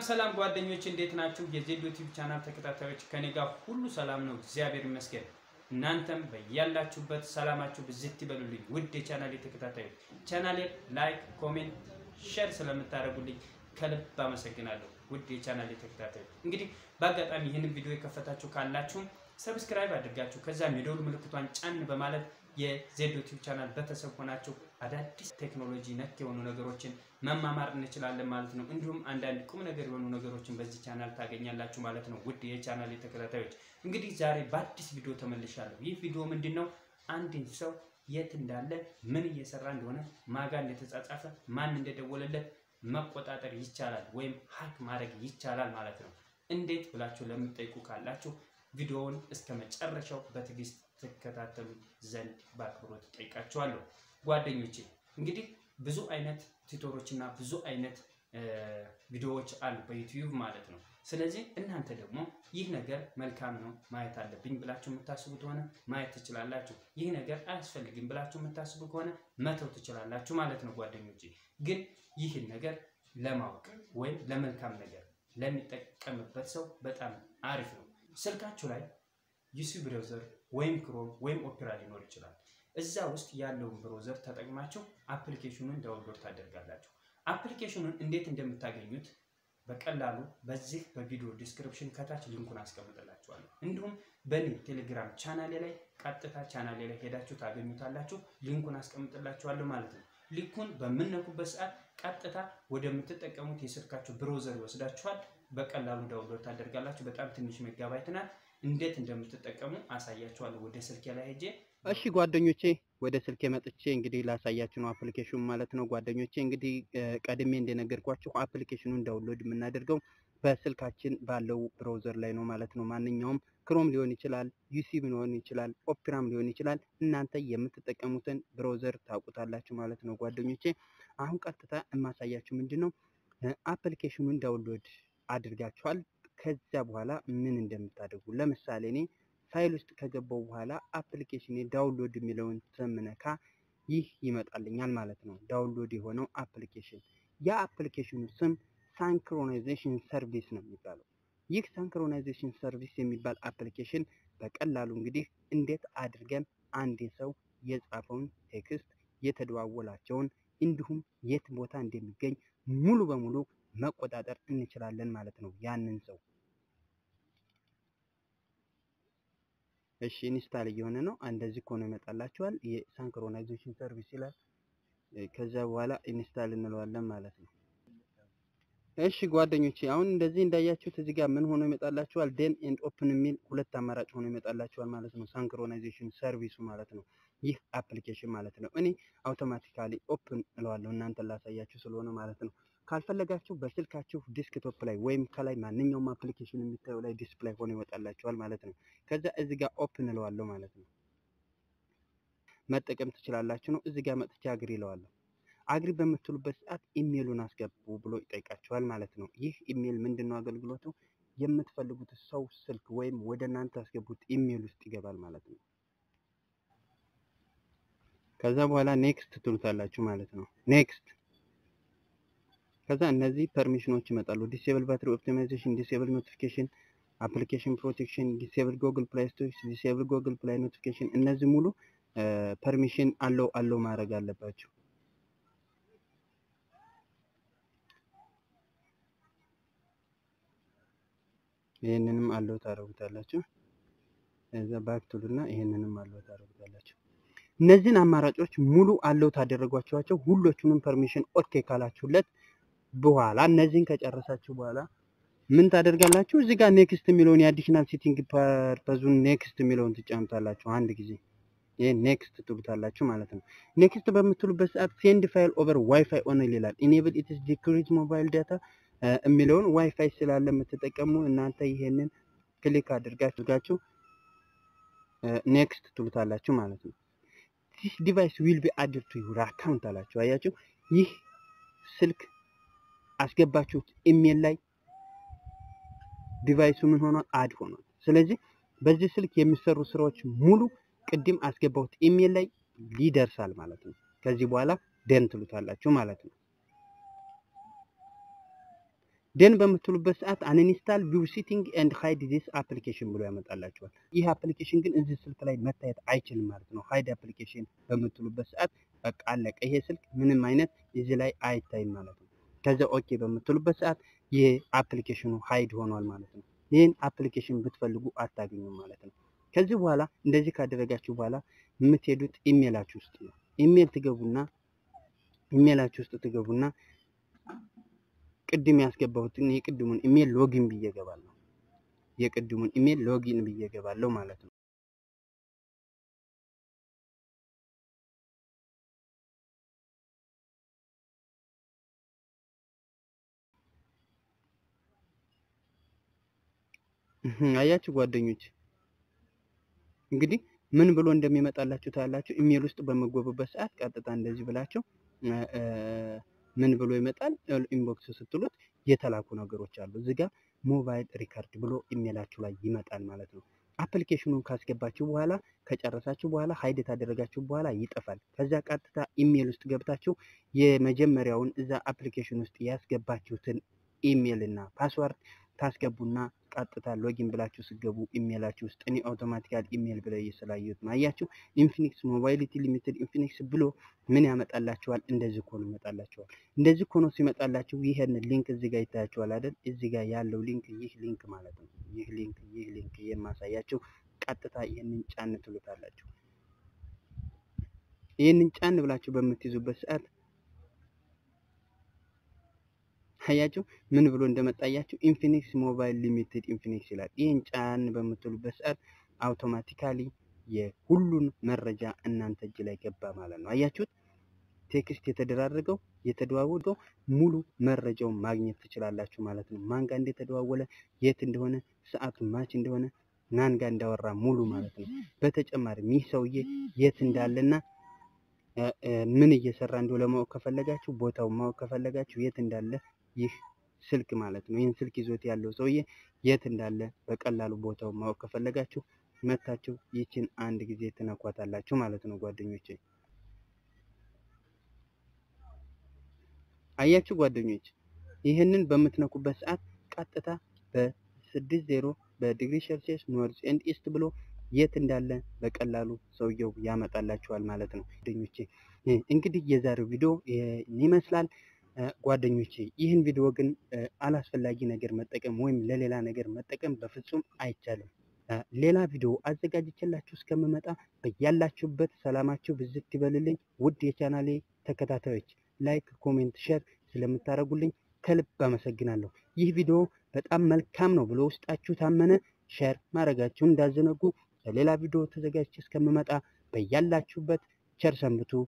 ሰላም ጓደኞች እንዴት ናችሁ? የዜድ ዩቲዩብ ቻናል ተከታታዮች ከኔ ጋር ሁሉ ሰላም ነው፣ እግዚአብሔር ይመስገን። እናንተም በያላችሁበት ሰላማችሁ ብዝት ይበሉልኝ። ውድ የቻናሌ ተከታታዮች ቻናሌ ላይክ፣ ኮሜንት፣ ሼር ስለምታደርጉልኝ ከልብ አመሰግናለሁ። ውድ የቻናሌ ተከታታዮች እንግዲህ በአጋጣሚ ይህንን ቪዲዮ የከፈታችሁ ካላችሁም ሰብስክራይብ አድርጋችሁ ከዛም የደወል ምልክቷን ጫን በማለት የዜድ ዩቲዩብ ቻናል ቤተሰብ ሆናችሁ አዳዲስ ቴክኖሎጂ ነክ የሆኑ ነገሮችን መማማር እንችላለን ማለት ነው። እንዲሁም አንዳንድ ቁም ነገር የሆኑ ነገሮችን በዚህ ቻናል ታገኛላችሁ ማለት ነው። ውድ የቻናል ተከታታዮች እንግዲህ ዛሬ በአዲስ ቪዲዮ ተመልሻለሁ። ይህ ቪዲዮ ምንድን ነው? አንድን ሰው የት እንዳለ፣ ምን እየሰራ እንደሆነ፣ ማጋ እንደተጻጻፈ፣ ማን እንደደወለለት መቆጣጠር ይቻላል ወይም ሀክ ማድረግ ይቻላል ማለት ነው። እንዴት ብላችሁ ለምትጠይቁ ካላችሁ ቪዲዮውን እስከ መጨረሻው በትዕግስት ትከታተሉ ዘንድ በአክብሮት ጠይቃችኋለሁ። ጓደኞቼ እንግዲህ ብዙ አይነት ቲቶሮች እና ብዙ አይነት ቪዲዮዎች አሉ በዩቲዩብ ማለት ነው። ስለዚህ እናንተ ደግሞ ይህ ነገር መልካም ነው ማየት አለብኝ ብላችሁ የምታስቡ ከሆነ ማየት ትችላላችሁ። ይህ ነገር አያስፈልግም ብላችሁ የምታስቡ ከሆነ መተው ትችላላችሁ ማለት ነው። ጓደኞቼ ግን ይህን ነገር ለማወቅ ወይም ለመልካም ነገር ለሚጠቀምበት ሰው በጣም አሪፍ ነው። ስልካችሁ ላይ ዩሲ ብራውዘር ወይም ክሮም ወይም ኦፔራ ሊኖር ይችላል። እዛ ውስጥ ያለውን ብሮዘር ተጠቅማችሁ አፕሊኬሽኑን ዳውንሎድ ታደርጋላችሁ። አፕሊኬሽኑን እንዴት እንደምታገኙት በቀላሉ በዚህ በቪዲዮ ዲስክሪፕሽን ከታች ሊንኩን አስቀምጥላችኋለሁ። እንዲሁም በእኔ ቴሌግራም ቻናሌ ላይ ቀጥታ ቻናሌ ላይ ሄዳችሁ ታገኙታላችሁ። ሊንኩን አስቀምጥላችኋለሁ ማለት ነው። ሊንኩን በምነኩበት ሰዓት ቀጥታ ወደምትጠቀሙት የስልካችሁ ብሮዘር ይወስዳችኋል። በቀላሉ ዳውንሎድ ታደርጋላችሁ። በጣም ትንሽ ሜጋባይት ናት። እንዴት እንደምትጠቀሙ አሳያችኋለሁ። ወደ ስልኬ ላይ ሄጄ እሺ ጓደኞቼ ወደ ስልኬ መጥቼ እንግዲህ ላሳያችሁ ነው አፕሊኬሽኑ ማለት ነው። ጓደኞቼ እንግዲህ ቀድሜ እንደነገርኳችሁ አፕሊኬሽኑን ዳውንሎድ የምናደርገው በስልካችን ባለው ብራውዘር ላይ ነው ማለት ነው። ማንኛውም ክሮም ሊሆን ይችላል፣ ዩሲብ ሊሆን ይችላል፣ ኦፕራም ሊሆን ይችላል። እናንተ የምትጠቀሙትን ብራውዘር ታውቁታላችሁ ማለት ነው ጓደኞቼ። አሁን ቀጥታ የማሳያችሁ ምንድን ነው አፕሊኬሽኑን ዳውንሎድ አድርጋችኋል። ከዚያ በኋላ ምን እንደምታደርጉ ለምሳሌ እኔ ፋይል ውስጥ ከገባው በኋላ አፕሊኬሽን ዳውንሎድ የሚለውን ስምነካ ይህ ይመጣልኛል ማለት ነው። ዳውንሎድ የሆነው አፕሊኬሽን ያ አፕሊኬሽኑ ስም ሳንክሮናይዜሽን ሰርቪስ ነው የሚባለው። ይህ ሳንክሮናይዜሽን ሰርቪስ የሚባል አፕሊኬሽን በቀላሉ እንግዲህ እንዴት አድርገን አንድ ሰው የጻፈውን ቴክስት የተደዋወላቸውን እንዲሁም የት ቦታ እንደሚገኝ ሙሉ በሙሉ መቆጣጠር እንችላለን ማለት ነው ያንን ሰው እሺ ኢንስታል እየሆነ ነው። እንደዚህ ከሆነ ይመጣላችኋል። የሳንክሮናይዜሽን ሰርቪስ ይላል። ከዛ በኋላ ኢንስታል እንለዋለን ማለት ነው። እሺ ጓደኞቼ አሁን እንደዚህ እንዳያችሁት እዚህ ጋር ምን ሆኖ ይመጣላችኋል? ዴን ኤንድ ኦፕን የሚል ሁለት አማራጭ ሆኖ ይመጣላችኋል ማለት ነው። ሳንክሮናይዜሽን ሰርቪሱ ማለት ነው። ይህ አፕሊኬሽን ማለት ነው። እኔ አውቶማቲካሊ ኦፕን እለዋለሁ እናንተን ላሳያችሁ ስለሆነ ማለት ነው። ካልፈለጋችሁ በስልካችሁ ዲስክቶፕ ላይ ወይም ከላይ ማንኛውም አፕሊኬሽን የሚታዩ ላይ ዲስፕላይ ሆኖ ይወጣላችኋል ማለት ነው። ከዛ እዚህ ጋር ኦፕን እለዋለሁ ማለት ነው። መጠቀም ትችላላችሁ ነው። እዚህ ጋር መጥቼ አግሪ እለዋለሁ። አግሪ በምትሉበት ሰዓት ኢሜሉን አስገቡ ብሎ ይጠይቃችኋል ማለት ነው። ይህ ኢሜል ምንድን ነው አገልግሎቱ? የምትፈልጉት ሰው ስልክ ወይም ወደ እናንተ ያስገቡት ኢሜል ውስጥ ይገባል ማለት ነው። ከዛ በኋላ ኔክስት ትሉታላችሁ ማለት ነው። ኔክስት ከዛ እነዚህ ፐርሚሽኖች ይመጣሉ። ዲሴብል ባትሪ ኦፕቲማይዜሽን፣ ዲሴብል ኖቲፊኬሽን፣ አፕሊኬሽን ፕሮቴክሽን፣ ዲሴብል ጎግል ፕላይ ስቶር፣ ዲሴብል ጎግል ፕላይ ኖቲፊኬሽን እነዚህ ሙሉ ፐርሚሽን አለው አለው ማድረግ አለባቸው። ይህንንም አለው ታደርጉታላችሁ። እዛ ባክ ቱልና ይህንንም አለው ታደርጉታላችሁ። እነዚህን አማራጮች ሙሉ አለው ታደረጓቸዋቸው ሁሎቹንም ፐርሚሽን ኦኬ ካላችሁለት በኋላ እነዚህን ከጨረሳችሁ በኋላ ምን ታደርጋላችሁ? እዚህ ጋር ኔክስት የሚለውን የአዲሽናል ሴቲንግ ፐርፐዙን ኔክስት የሚለውን ትጫኑታላችሁ። አንድ ጊዜ ይህ ኔክስት ትሉታላችሁ ማለት ነው። ኔክስት በምትሉበት ሰዓት ሴንድ ፋይል ኦቨር ዋይፋይ ኦንሊ ይላል። ኢኔብል ኢትስ ዲክሪዝ ሞባይል ዳታ የሚለውን ዋይፋይ ስላለ የምትጠቀሙ እናንተ ይሄንን ክሊክ አድርጋችሁ ኔክስት ትሉታላችሁ ማለት ነው። ዲስ ዲቫይስ ዊል ቢ አድድ ቱ ዩር አካውንት አላችሁ። አያችሁ ይህ ስልክ አስገባችሁት ኢሜል ላይ ዲቫይሱ ምን ሆኗል? አድ ሆኗል። ስለዚህ በዚህ ስልክ የሚሰሩ ስራዎች ሙሉ ቅድም አስገባሁት ኢሜል ላይ ይደርሳል ማለት ነው። ከዚህ በኋላ ደን ትሉታላችሁ ማለት ነው። ደን በምትሉበት ሰዓት አንኢንስታል ቪው ሲቲንግ ኤንድ ሃይድ ዚስ አፕሊኬሽን ብሎ ያመጣላችኋል። ይህ አፕሊኬሽን ግን እዚህ ስልክ ላይ መታየት አይችልም ማለት ነው። ሃይድ አፕሊኬሽን በምትሉበት ሰዓት በቃ አለቀ። ይሄ ስልክ ምንም አይነት እዚህ ላይ አይታይም ማለት ነው። ከዚያ ኦኬ በምትሉበት ሰዓት ይህ አፕሊኬሽኑ ሃይድ ሆኗል ማለት ነው። ይህን አፕሊኬሽን ብትፈልጉ አታገኙም ማለት ነው። ከዚህ በኋላ እንደዚህ ካደረጋችሁ በኋላ የምትሄዱት ኢሜላችሁ ውስጥ ነው። ኢሜል ትገቡና ኢሜላችሁ ውስጥ ትገቡና ቅድም ያስገባሁትን የቅድሙን ኢሜል ሎጊን ብዬ እገባለሁ። የቅድሙን ኢሜል ሎጊን ብዬ እገባለሁ ማለት ነው። አያችሁ ጓደኞች እንግዲህ ምን ብሎ እንደሚመጣላችሁ ታያላችሁ። ኢሜል ውስጥ በመጎቡበት ሰዓት ቀጥታ እንደዚህ ብላችሁ ምን ብሎ ይመጣል? ኢንቦክስ ስትሉት የተላኩ ነገሮች አሉ። እዚህ ጋር ሞባይል ሪካርድ ብሎ ኢሜላችሁ ላይ ይመጣል ማለት ነው። አፕሊኬሽኑን ካስገባችሁ በኋላ ከጨረሳችሁ በኋላ ሀይድ ታደረጋችሁ በኋላ ይጠፋል። ከዛ ቀጥታ ኢሜል ውስጥ ገብታችሁ የመጀመሪያውን እዛ አፕሊኬሽን ውስጥ ያስገባችሁትን ኢሜል እና ፓስዋርድ ታስገቡና ቀጥታ ሎጊን ብላችሁ ስገቡ ኢሜላችሁ ውስጥ እኔ አውቶማቲካል ኢሜል ብለው እየስላየሁት ነው። አያችሁ ኢንፊኒክስ ሞባይሊቲ ሊሚትድ ኢንፊኒክስ ብሎ ምን ያመጣላችኋል? እንደዚህ ኮኖ ይመጣላችኋል። እንደዚህ ኮኖ ሲመጣላችሁ ይሄን ሊንክ እዚህ ጋር ይታያችኋል አይደል? እዚህ ጋር ያለው ሊንክ ይህ ሊንክ ማለት ነው። ይህ ሊንክ ይህ ሊንክ የማሳያችሁ ቀጥታ ይህንን ጫን ትሉታላችሁ። ይህንን ጫን ብላችሁ በምትይዙበት ሰዓት አያችሁ ምን ብሎ እንደመጣያችሁ ኢንፊኒክስ ሞባይል ሊሚትድ ኢንፊኒክስ ይላል። ይህን ጫን በምትሉበት ሰዓት አውቶማቲካሊ የሁሉን መረጃ እናንተ እጅ ላይ ገባ ማለት ነው። አያችሁት? ቴክስት የተደራረገው የተደዋወለው ሙሉ መረጃውን ማግኘት ትችላላችሁ ማለት ነው። ማን ጋር እንደተደዋወለ፣ የት እንደሆነ፣ ሰዓቱ ማች እንደሆነ፣ ማን ጋር እንዳወራ ሙሉ ማለት ነው። በተጨማሪም ይህ ሰውዬ የት እንዳለና ምን እየሰራ እንደው ለማወቅ ከፈለጋችሁ ቦታውን ማወቅ ከፈለጋችሁ የት እንዳለ ይህ ስልክ ማለት ነው። ይህን ስልክ ይዞት ያለው ሰውዬ የት እንዳለ በቀላሉ ቦታውን ማወቅ ከፈለጋችሁ መታችሁ ይችን አንድ ጊዜ ትነኳታላችሁ ማለት ነው ጓደኞቼ። አያችሁ ጓደኞች፣ ይህንን በምትነኩበት ሰዓት ቀጥታ በስድስት ዜሮ በዲግሪ ሴልሲየስ ኖርዝ ኤንድ ኢስት ብሎ የት እንዳለ በቀላሉ ሰውየው ያመጣላችኋል ማለት ነው ጓደኞቼ። እንግዲህ የዛሬው ቪዲዮ ይመስላል ጓደኞቼ። ይህን ቪዲዮ ግን አላስፈላጊ ነገር መጠቀም ወይም ለሌላ ነገር መጠቀም በፍጹም አይቻልም። ሌላ ቪዲዮ አዘጋጅቼላችሁ እስከምመጣ በያላችሁበት ሰላማችሁ ብዝት ይበልልኝ። ውድ የቻናሌ ተከታታዮች ላይክ፣ ኮሜንት፣ ሼር ስለምታደርጉልኝ ከልብ አመሰግናለሁ። ይህ ቪዲዮ በጣም መልካም ነው ብሎ ውስጣችሁ ታመነ ሼር ማድረጋችሁን እንዳዘነጉ። ለሌላ ቪዲዮ ተዘጋጅቼ እስከምመጣ በያላችሁበት ቸር ሰንብቱ።